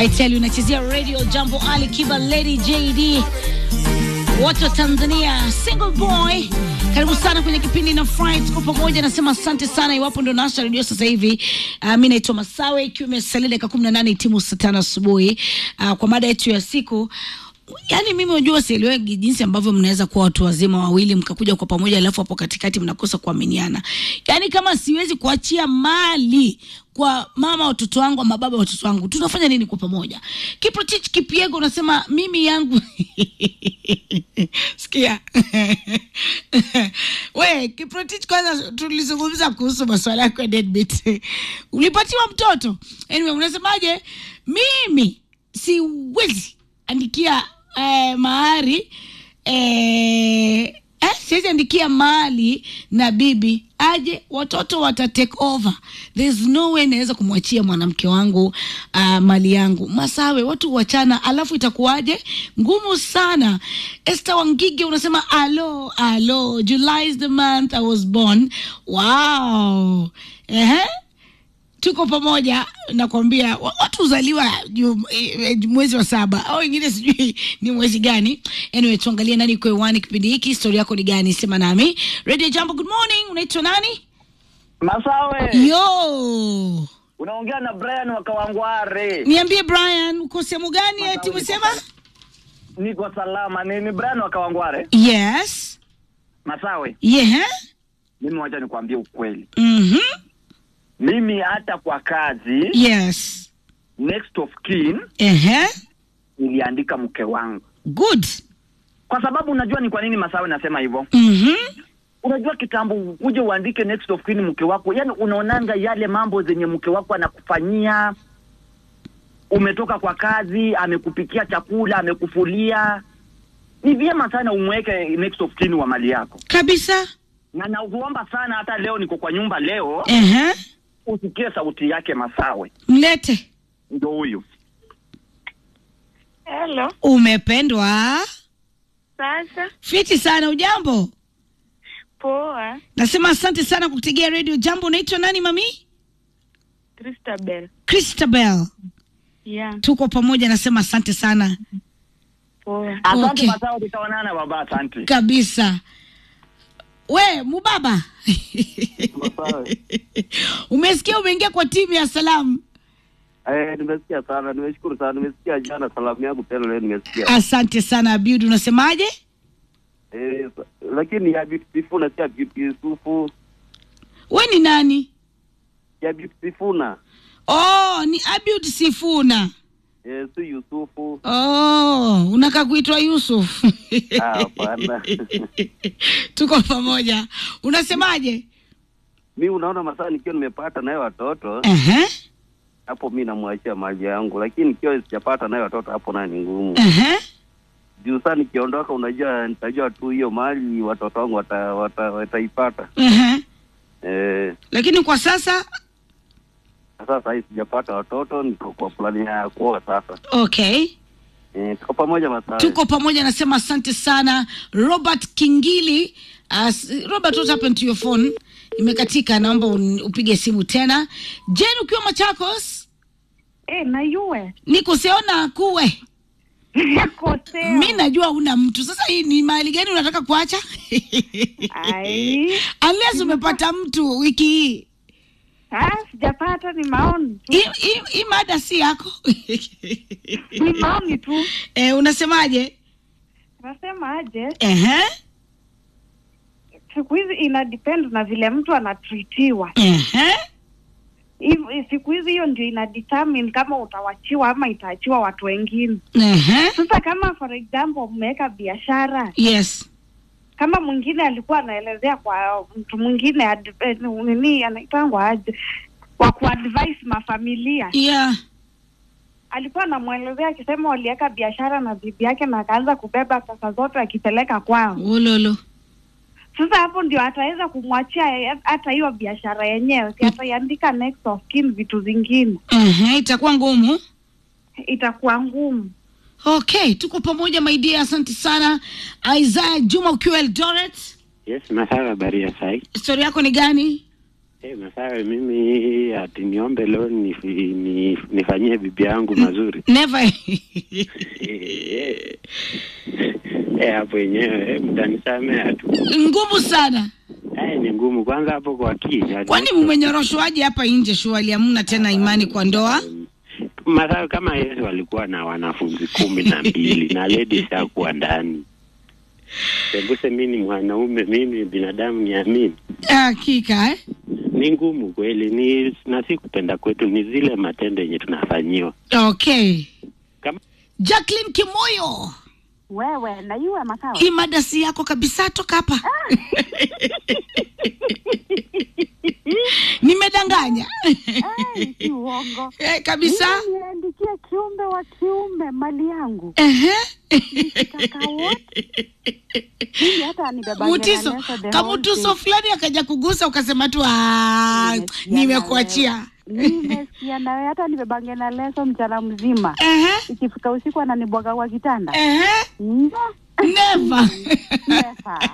I tell you nachezea radio Jambo Ali Kiba Lady JD watu wa Tanzania single boy karibu sana kwenye kipindi na Friday tuko pamoja nasema asante sana iwapo ndo nasha redio sasa hivi uh, mi naitwa Masawe ikiwa imesalia dakika kumi na nane timu saa tano asubuhi uh, kwa mada yetu ya siku yaani mimi unajua sielewegi jinsi ambavyo mnaweza kuwa watu wazima wawili mkakuja kwa pamoja alafu hapo katikati mnakosa kuaminiana yaani kama siwezi kuachia mali kwa mama watoto wangu ama baba watoto wangu tunafanya nini kwa pamoja kiprotich kipiego unasema mimi yangu sikia we kiprotich kwanza tulizungumza kuhusu maswala yako ya deadbeat ulipatiwa mtoto anyway unasemaje mimi siwezi andikia eh, mahari eh, eh, siwezi andikia mali na bibi aje watoto wata take over there's no way naweza kumwachia mwanamke wangu uh, mali yangu masawe watu wachana alafu itakuwaje ngumu sana Esther Wangige unasema alo alo July is the month I was born wow Ehe tuko pamoja nakwambia wa- watu huzaliwa ju- eh, mwezi wa saba au wengine sijui ni mwezi gani anyway tuangalie nani uko hewani kipindi hiki historia yako ni gani sema nami radio jambo good morning unaitwa nani Masawe, yo unaongea na Brian wa Kawangware. niambie brian uko sehemu gani eti umesema Niko salama. Ni, ni Brian wa Kawangware. yes Masawe, yeah mimi wacha nikwambie ukweli. mhm Mimi hata kwa kazi yes next of kin ehe niliandika mke wangu, good kwa sababu unajua ni kwa nini Masawe nasema hivyo. mhm Unajua kitambo uje uandike next of kin mke wako, yani unaonanga yale mambo zenye mke wako anakufanyia. Umetoka kwa kazi, amekupikia chakula, amekufulia. Ni vyema sana umweke next of kin wa mali yako. kabisa na nakuomba sana, hata leo niko kwa nyumba leo, ehe usikie sauti yake Masawe, mlete ndo huyu. Hello. umependwa Sasa fiti sana ujambo poa, nasema asante sana kwa kutegea radio jambo unaitwa nani mami Christabel. christabel Yeah, tuko pamoja nasema asante sana poa. Asante Okay. Masawe, tutaonana baba, asante. kabisa we mubaba Masawe. umesikia umeingia kwa timu ya salamu Eh, nimesikia sana, nimeshukuru sana, nimesikia jana salamu yangu tena leo nimesikia. asante sana abiud unasemaje Eh, sa- lakini ya Beauty Sifuna si ya Beauty Yusufu, we ni nani ya Beauty Sifuna. oh ni abiud sifuna Eh, si Yusufu. oh unaka kuitwa yusuf Ah, hapana. tuko pamoja unasemaje Mi unaona masaa nikiwa nimepata naye watoto Ehe, hapo mi namwachia mali yangu, lakini nikiwa sijapata naye watoto hapo naye ni ngumu. ehe. Juu saa nikiondoka, unajua nitajua tu hiyo mali watoto wangu wata, wata, wataipata. Ehe. Eh, lakini kwa sasa sasa hii sijapata watoto, niko kwa plani ya kuoa sasa. okay Eh, tuko pamoja masaa. tuko pamoja nasema asante sana robert kingili uh, s- robert what happened to your phone imekatika naomba un- upige simu tena jen ukiwa machakos Eh, na yue. niko seona kuwe Kosea. mi najua una mtu sasa hii ni mahali gani unataka kuacha Ai. unless umepata mtu wiki hii Ah, sijapata ni maoni tu. Hii- hii- hii mada si yako Ni maoni tu. eh, unasemaje Nasema aje, Ehe, siku hizi ina depend na vile mtu anatritiwa. ehe. Hivi siku hizi hiyo ndio ina determine kama utawachiwa ama itaachiwa watu wengine. Ehe. Sasa kama for example mmeweka biashara yes kama mwingine alikuwa anaelezea kwa mtu mwingine ad- eh, nini anaitangwa aje wa kuadvise mafamilia yeah alikuwa anamwelezea akisema waliweka biashara na bibi yake na akaanza kubeba pesa zote akipeleka kwao ulolo sasa hapo ndio ataweza kumwachia ye- hata hiyo biashara yenyewe si ataiandika next of kin vitu zingine Ehe, itakuwa ngumu itakuwa ngumu okay tuko pamoja my dear asante sana isaya juma ukiwa eldoret Yes, masawa habari ya sai. stori yako ni gani Eh, Masawe, mimi ati niombe leo nifi- ni, nifanyie bibi yangu mazuri never Eh, eh. Eh, hapo yenyewe eh, mtanisamea tu. ngumu sana Eh, ni ngumu kwanza hapo kwa kii. kwani mmenyoroshwaje hapa nje shuali hamna tena imani kwa ndoa Masawe kama Yesu walikuwa na wanafunzi kumi na mbili na ladies hakuwa ndani. Sembuse mi ni mwanaume, mimi binadamu niamini. hakika eh? Ni ngumu kweli, ni na si kupenda kwetu, ni zile matendo yenye tunafanyiwa okay kama jacklin kimoyo Wewe na iwe Masawe. hii madasi yako kabisa toka hapa nimedanganya Ai, si uongo. eh, kabisa Mimi niandikie kiumbe wa kiume mali yangu. Ehe. Kaka wote. Mimi hata anibeba mutiso kamutuso fulani akaja kugusa ukasema tu "Ah, Nimesikia nimekuachia Nimesikia nawe hata nibebange na leso mchana mzima. Ehe, Ikifika usiku ananibwaga kwa kitanda. ehe, Mm, never never.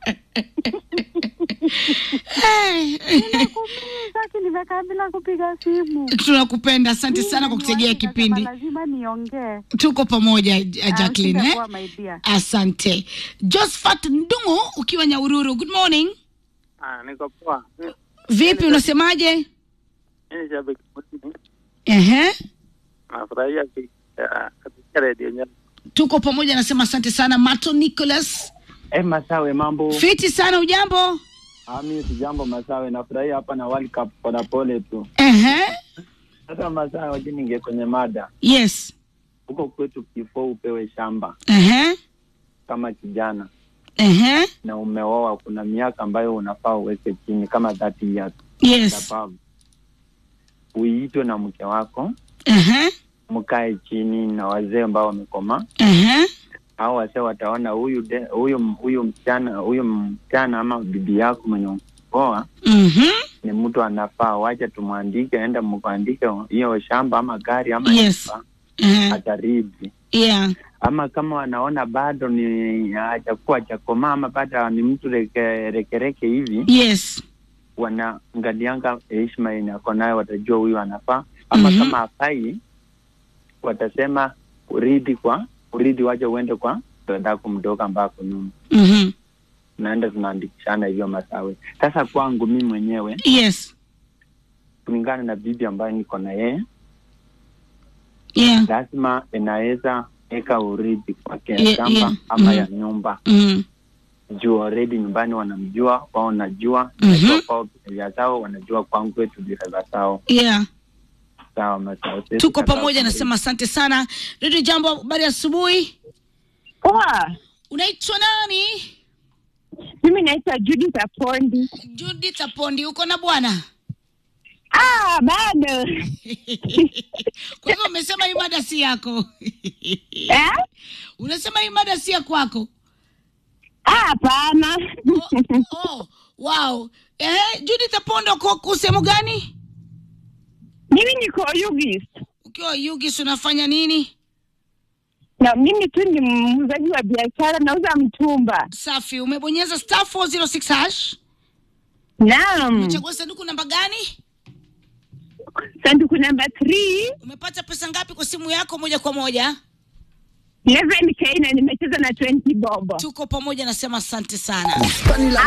Eh, Nakuumiza aki nimekaa bila kupiga simu. tunakupenda asante sana kwa kutegea Nikasema kipindi Lazima niongee. tuko pamoja uh, Jacqueline eh? Sitakuwa my dear. asante Josephat Ndungu ukiwa Nyaururu good morning Ah, niko poa. vipi unasemaje Mimi shabiki mwingine. Ehe. Nafurahia ki- ah, katika redio nyama. tuko pamoja nasema asante sana Mato Nicholas Eh, Masawe, mambo? fiti sana ujambo Ah, mimi sijambo Masawe, nafurahia hapa na World Cup polepole tu. Ehe. Sasa Masawe, waje ninge kwenye mada yes huko kwetu, kifo upewe shamba Ehe. kama kijana Ehe. na umeoa, kuna miaka ambayo unafaa uweke chini kama 30 years yes above, uitwe na mke wako, Ehe. mkae chini na wazee ambao wamekomaa Ehe. au wazee wataona huyu de- huyu huyu msichana huyu msichana ama bibi yako mwenye oa Mhm. ni mtu anafaa, wacha tumwandike, enda mkuandike hiyo shamba ama gari ama Yes. nyumba, Ehe. ataridi. yeah Ama kama wanaona bado ni hajakuwa hajakomaa ama bado ni mtu reke, rekereke hivi, yes wanaangalianga heshima yenye ako nayo, watajua huyu anafaa. Ama Mhm. kama hafai, watasema uridi kwa uridi, wacha uende kwa dadako mdogo ambako nyuma, Mhm. naenda tunaandikishana hivyo Masawe. Sasa kwangu mimi mwenyewe yes kulingana na bibi ambayo niko na yeye yeah lazima inaweza eka urithi kwake ya Yeah, shamba yeah. ama Mhm. ya nyumba Mhm. juu already nyumbani wanamjua wao najua Mhm. najua kwao biashara zao wanajua kwangu kwetu biashara zao yeah sawa masawa Sisi tuko tunataka pamoja kumrithi. nasema asante sana redio jambo habari asubuhi Poa, unaitwa nani mimi naitwa Judith Apondi. judith apondi uko na bwana Ah, bado kwa hivyo umesema hii mada si yako eh? unasema hii mada si ya kwako Ah, hapana. oh, oh, wow eh, judith apondi uko uko sehemu gani mimi niko Yugis ukiwa yugis unafanya nini na mimi tu ni muuzaji wa biashara, nauza mtumba. safi umebonyeza star 406 hash Naam, umechagua sanduku namba gani sanduku namba 3 umepata pesa ngapi kwa simu yako moja kwa moja 11k na nimecheza na 20 bobo. tuko pamoja nasema asante sana